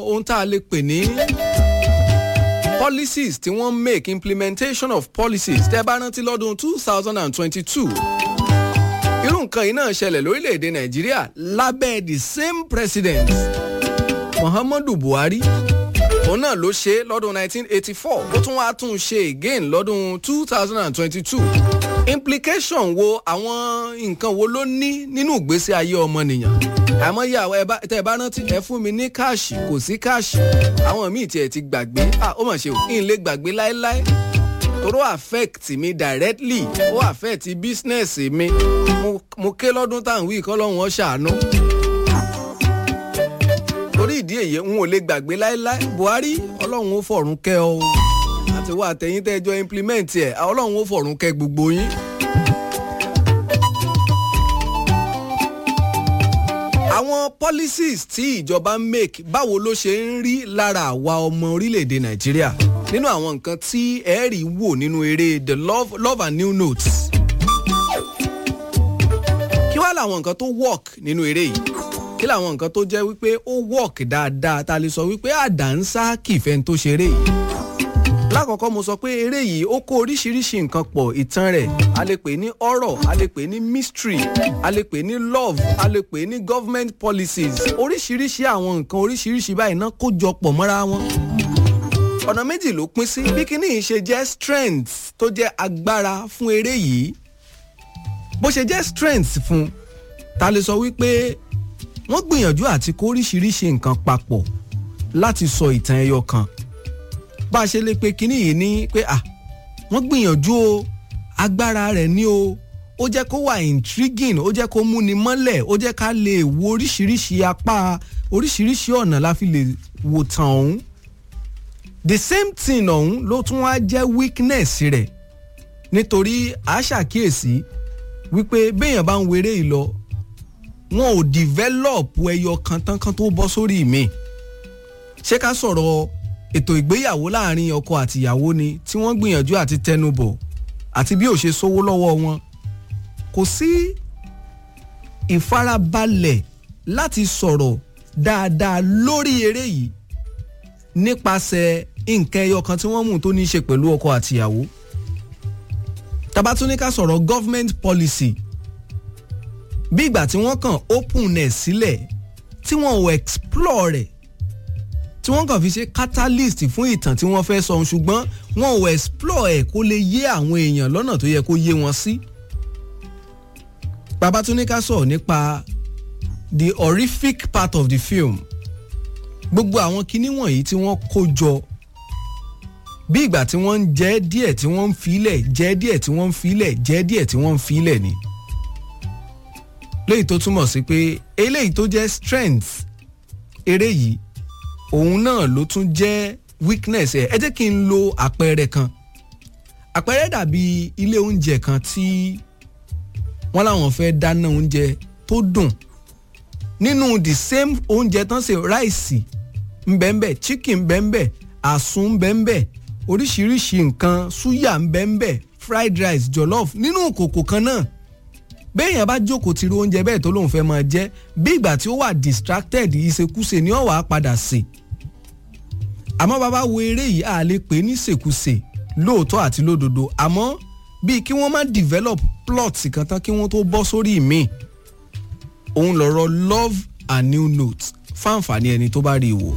ohun tá a lè pè ní policies tí wọ́n make implementation of policies tẹ́ bá rántí lọ́dún two thousand and twenty-two irú nǹkan yìí náà ṣẹlẹ̀ lórílẹ̀‐èdè nàìjíríà lábẹ́ the same president muhammadu buhari òun náà ló ṣe lọ́dún 1984 ó tún wáá tún ṣe again lọ́dún 2022 implication wo àwọn nǹkan wo ló ní nínú ìgbésí ayé ọmọnìyàn àmọ́ yà tẹ́ ẹ bá rántí ẹ fún mi ní káàṣì kò sí káàṣì àwọn míì tiẹ̀ ti gbàgbé ó mà ṣe ò kí n lè gbàgbé láéláé toro affect mi directly ó affect business mi mo ké lọ́dún táwọn wí kọ́ lọ́hùn ọ́ ṣàánú torí ìdí èyí n ò lè gbàgbé láéláé buhari ọlọ́run ó fọ̀run kẹ́ ọ àti wá àtẹ̀yìn tẹ́jọ́ implement ẹ̀ ọlọ́run ó fọ̀run kẹ́ gbogbo yín. àwọn policies tí ìjọba ń make báwo ló ṣe ń rí lára àwa ọmọ orílẹ̀-èdè nàìjíríà nínú àwọn nǹkan tí ẹ rí wò nínú eré the love, love and new notes. kí wàá làwọn nǹkan tó work nínú eré yìí kí làwọn nǹkan tó jẹ́ wípé ó work dáadáa ta lè sọ wípé àdánsá kìfẹ́ tó ṣeré yìí. lákọ̀ọ́kọ́ mo sọ pé eré yìí ó kó oríṣiríṣi nǹkan pọ̀ ìtàn rẹ̀ a lè pè ní horror a lè pè ní mystery a lè pè ní love a lè pè ní government policies oríṣiríṣi àwọn nǹkan oríṣiríṣi báyìí náà kó jọ pọ̀ mọ́ra wọn ọ̀nà méjì ló pín sí bí kíní yìí ṣe jẹ́ strength tó jẹ́ agbára fún eré yìí bó ṣe jẹ́ strength fún ta lè sọ wípé wọ́n gbìyànjú àti kó oríṣiríṣi nǹkan papọ̀ láti sọ ìtàn ẹyọ kan bá a ṣe lè pe kíní yìí ní pé à wọ́n gbìyànjú o agbára rẹ̀ ní o ó jẹ́ kó wà intriguing ó jẹ́ kó múni mọ́lẹ̀ ó jẹ́ ká lè wo oríṣiríṣi apá oríṣiríṣi ọ̀nà la fi lè wò tàn ọ̀hún the same thing ọ̀hún ló tún wá jẹ́ weakness rẹ̀ nítorí a ṣàkíyèsí wípé béèyàn bá ń weré yìí lọ wọn ò develop ẹyọ kan tán kan tó bọ́ sórí mi ṣé ká sọ̀rọ̀ ètò ìgbéyàwó láàrin ọkọ àtìyàwó ni tí wọ́n gbìyànjú àti tẹnubọ̀ àti bí ò ṣe sówó lọ́wọ́ wọn kò sí ìfarabalẹ̀ láti sọ̀rọ̀ dáadáa lórí eré yìí nípasẹ̀ nǹkan ẹyọ kan tí wọ́n mú tó ní í ṣe pẹ̀lú ọkọ àtìyàwó tabatúnika sọ̀rọ̀ government policy bí ìgbà tí wọ́n kàn openness sílẹ̀ tí wọ́n ò explore rẹ̀ tí wọ́n kàn fi ṣe catalyst fún ìtàn tí wọ́n fẹ́ sọ ṣùgbọ́n wọn ò explore ẹ̀ kó lè yé àwọn èèyàn lọ́nà tó yẹ kó yé wọn sí. babatúnika sọ̀rọ̀ nípa the horrific part of the film gbogbo àwọn kinní wọ̀nyí tí wọ́n kó jọ bí ìgbà tí wọ́n ń jẹ́ díẹ̀ tí wọ́n ń filẹ̀ jẹ́ díẹ̀ tí wọ́n ń filẹ̀ jẹ́ díẹ̀ tí wọ́n ń filẹ̀ ni. léyìí tó túmọ̀ sí pé eléyìí tó jẹ́ strength eré yìí òun náà ló tún jẹ́ weakness ẹ̀ ẹ jẹ́ kí n lo àpẹẹrẹ kan àpẹẹrẹ dàbí ilé oúnjẹ kan tí wọ́n láwọn fẹ́ dáná oúnjẹ tó dùn nínú the same oúnjẹ tán ṣe ráìsì ńbẹ́ńbẹ́ chicken ńbẹ́ńbẹ́ àsun ńbẹ́ńbẹ́ oríṣiríṣi nǹkan súyà ńbẹ́ńbẹ́ fried rice jollof nínú kòkò kan náà béèyàn bá jókòó ti ru oúnjẹ bẹ́ẹ̀ tó lóun fẹ́ máa jẹ́ bí ìgbà tí ó wà distracted ìṣekúṣe ni ó wàá padà sè àmọ́ bàbá wo eré yìí a lè pè ní ṣèkúṣe lóòótọ́ àti lódodo àmọ́ bíi kí wọ́n má develop plot kan tán kí wọ́n tó bọ́ sórí mi òun lọ̀rọ̀ love and new note fáǹfààní ẹni tó bá rí i wò.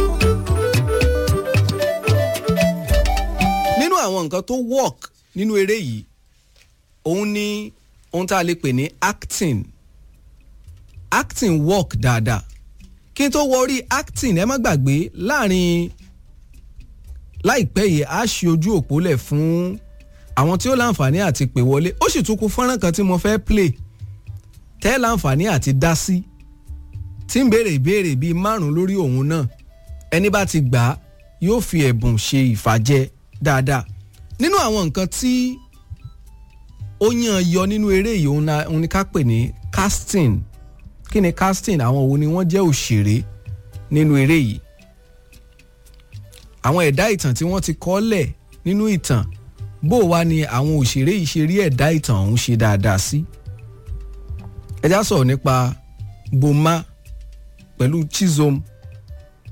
nínú àwọn nǹkan tó work nínú eré yìí òun ni ohun tá a lè pè ní acting acting work dáadáa kí n tó wọrí acting ẹ má gbàgbé láàrin láìpẹ́ yìí a ṣe ojú òpó lẹ̀ fún àwọn tí ó láǹfààní àti pè wọlé ó sì tún kú fọ́nrán kan tí mo fẹ́ play tẹ́ láǹfààní àti dá sí tí ń béèrè ìbéèrè bíi márùn lórí òun náà ẹni bá ti gbà á yóò fi ẹ̀bùn ṣe ìfàjẹ dáadáa nínú àwọn nǹkan tí ó yàn yọ nínú eré yìí òun ni ká pè ní casting kí ni casting àwọn wo ni wọ́n jẹ́ òṣèré nínú eré yìí àwọn ẹ̀dá ìtàn tí wọ́n ti kọ́ lẹ̀ nínú ìtàn bó wá ni àwọn òṣèré yìí ṣe rí ẹ̀dá ìtàn ọ̀hún ṣe dáadáa sí. ẹ já sọ̀rọ̀ nípa Boma pẹ̀lú Chizom